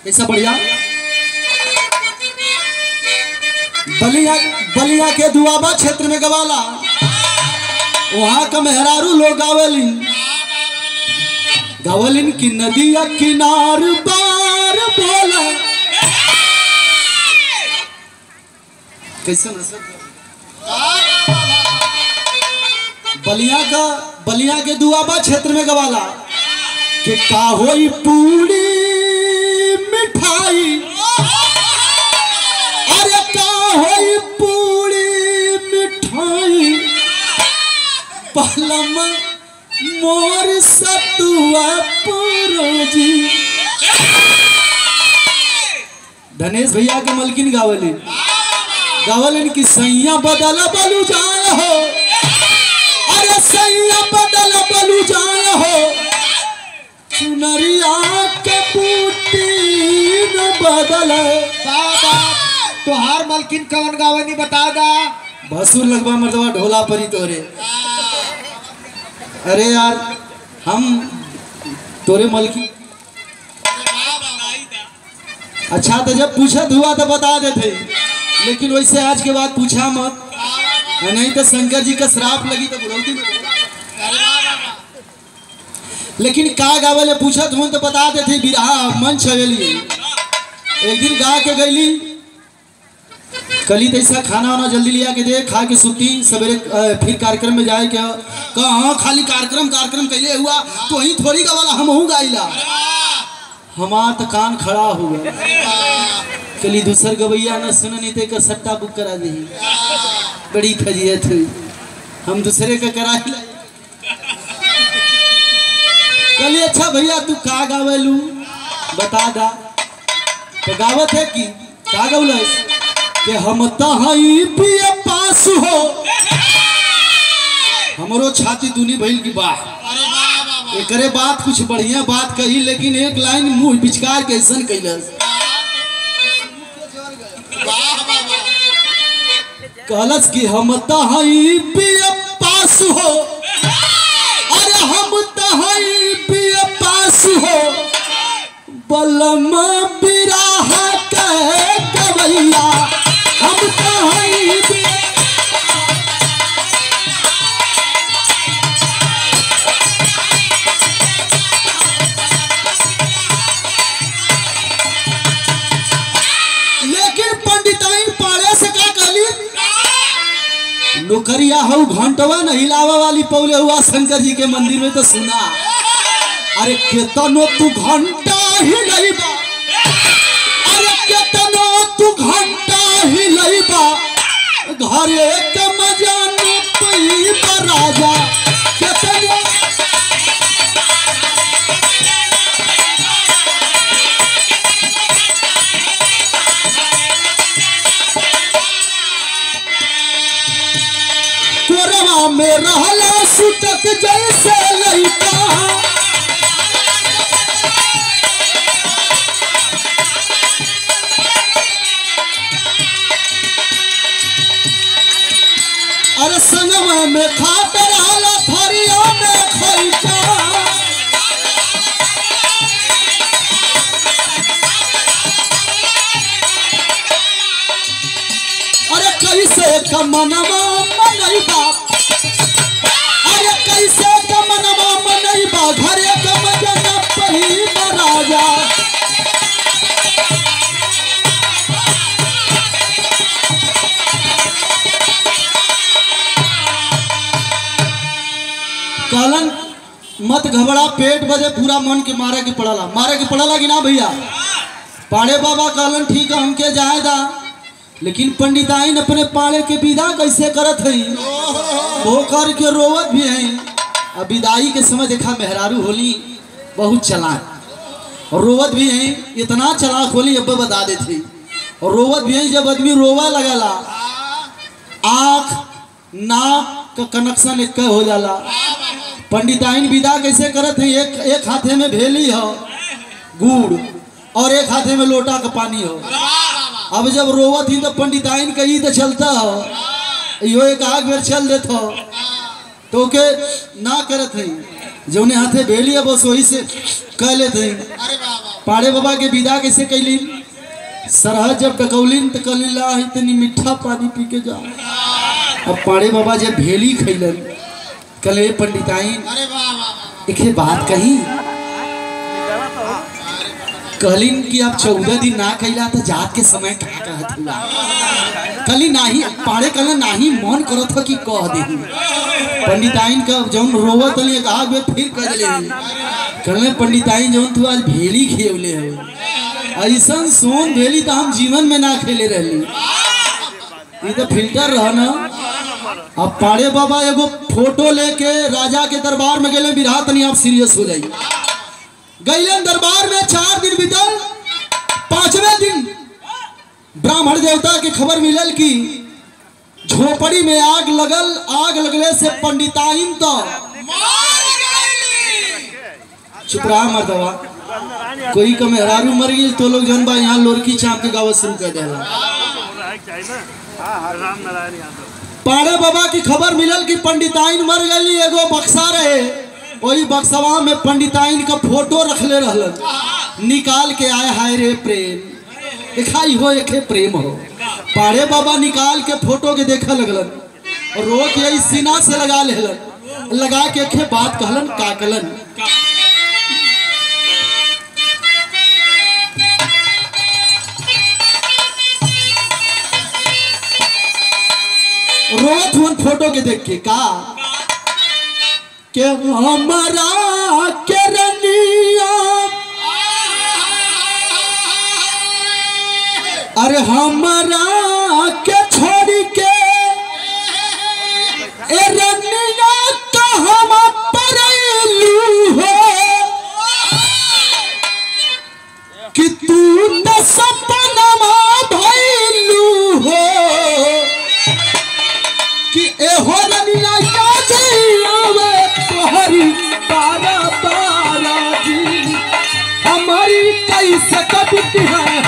कैसा बढ़िया बलिया बलिया के दुआबा क्षेत्र में गवाला वहां का मेहरारू लोग गावेलिन गावलिन की नदिया किनार बार बोला कैसे नसर बलिया का बलिया के दुआबा क्षेत्र में गवाला कि का होई पूरी मिठाई अरे का होई पूरी मिठाई पहलम मोर सतुआ पुरोजी धनेश भैया के मलकिन गावली गावलिन की सैया बदल बलू जाए हो अरे सैया बदल बलू जाए हो चुनरिया के बूटी न बदल बाबा तोहार मलकिन कवन गावनी बता दा भसुर लगवा मर्दवा ढोला परी तोरे अरे यार हम तोरे मलकी अच्छा तो जब पूछत हुआ तो बता देते लेकिन वैसे आज के बाद पूछा मत नहीं तो शंकर जी का श्राप लगी तो बुढ़ौती में लेकिन का गावले पूछत हूँ तो बता देते बिरहा मन छवेली एक दिन गा के गईली कली तैसा खाना वाना जल्दी लिया के दे खा के सुती सवेरे अ, फिर कार्यक्रम में जाए क्या कहा खाली कार्यक्रम कार्यक्रम कैले हुआ तो वही थोड़ी का वाला हम हूँ गाइला हमार तो कान खड़ा हुआ कली दूसर गवैया न सुन नहीं ते कर सट्टा बुक करा दी बड़ी फजीयत हुई हम दूसरे का करा ही लाई। कली अच्छा भैया तू का गावेलू बता दा तो गावत है कि का गौलस कि हम तहई पिए पास हो हमरो छाती दूनी भइल की बात एकरे बात कुछ बढ़िया बात कही लेकिन एक लाइन मुंह बिचकार के ऐसन कैलस कहलस कि हम तहई पिए पास हो अरे हम तहई पिए पास हो बलम बिराह के कवैया हम तहई पिए लेकिन पंडिताइन पाड़े से का कहली नौकरिया हऊ घंटवा न हिलावा वाली पौले हुआ शंकर जी के मंदिर में तो सुना अरे केतनो तू घंटा हिलैबा अरे केतनो तू घंटा हिलैबा घरे के मजा न पैबा राजा केतनो कोरवा में रहला सुतक जैसे लइका अरे संगवा में खात रहला थरिया में खैका अरे कैसे कमनवा मनैबा अरे कैसे कमनवा मनैबा घरे कम जन पहिबा राजा कहलन मत घबरा पेट बजे पूरा मन के मारे के पड़ला मारे के पड़ला कि ना भैया पाड़े बाबा कहलन ठीक है हमके जाए दा लेकिन पंडिताइन अपने पाड़े के विदा कैसे करत हई वो कर के रोवत भी है अब विदाई के समय देखा मेहरारू होली बहुत चलाक और रोवत भी है इतना चलाक होली अब बता देते और रोवत भी है जब आदमी रोवा लगला आँख नाक का कनेक्शन एक हो जाला पंडिताइन विदा कैसे करत है एक एक हाथे में भेली हो गुड़ और एक हाथे में लोटा का पानी हो अब जब रोवत ही तो पंडिताइन कही तो चलता हो यो एक आग बेर चल देत हो तो के ना करत है जौने हाथे भेली है बस वही से कह लेते हैं अरे वाह वाह पाड़े बाबा के विदा कैसे कैलीन सरहद जब टकौलीन तो कलीला इतनी मीठा पानी पी के जा अब पाड़े बाबा जब भेली खैलन कले पंडिताइन अरे वाह वाह वाह एक बात कही कहलिन कि आप चौदह दिन ना कैला तो जात के समय क्या कहत हुआ कली नाही पाड़े कल नाही मन करत हो कि कह दे पंडिताइन का जौन रोवत लिए कहा बे फिर कह दिले कहले पंडिताइन जौन तू आज भेली खेवले हो ऐसन सोन भेली तो हम जीवन में ना खेले रहली ये तो फिल्टर रह ना अब पाड़े बाबा एगो फोटो लेके राजा के दरबार में गए बिरहा तनी आप सीरियस हो जाइए गैलन दरबार में चार दिन बीतल पांचवें दिन ब्राह्मण देवता के खबर मिलल कि झोपड़ी में आग लगल आग लगले से पंडिताइन तो चुप रहा मर्दवा कोई का मेहरारू मर गई तो लोग जन बा यहाँ लोरकी चाप के गावत शुरू कर देला राम नारायण यादव पाड़े बाबा की खबर मिलल कि पंडिताइन मर गई एगो बक्सा रहे वही बक्सवा में पंडिताइन का फोटो रखले रहलन निकाल के आए हाय रे प्रेम दिखाई हो एक प्रेम हो पाड़े बाबा निकाल के फोटो के देखे लगलन और रो के यही सीना से लगा लेलन लगा के एक बात कहलन काकलन रोत हुन फोटो के देख के का के हमारा के रनिया अरे हमारा के छोड़ के ए रनिया तो हम परलू हो कि तू तो सपनमा भइलू हो कि एहो रनिया याद आवे तोहरी पारा पारा जी हमारी कैसे कबित है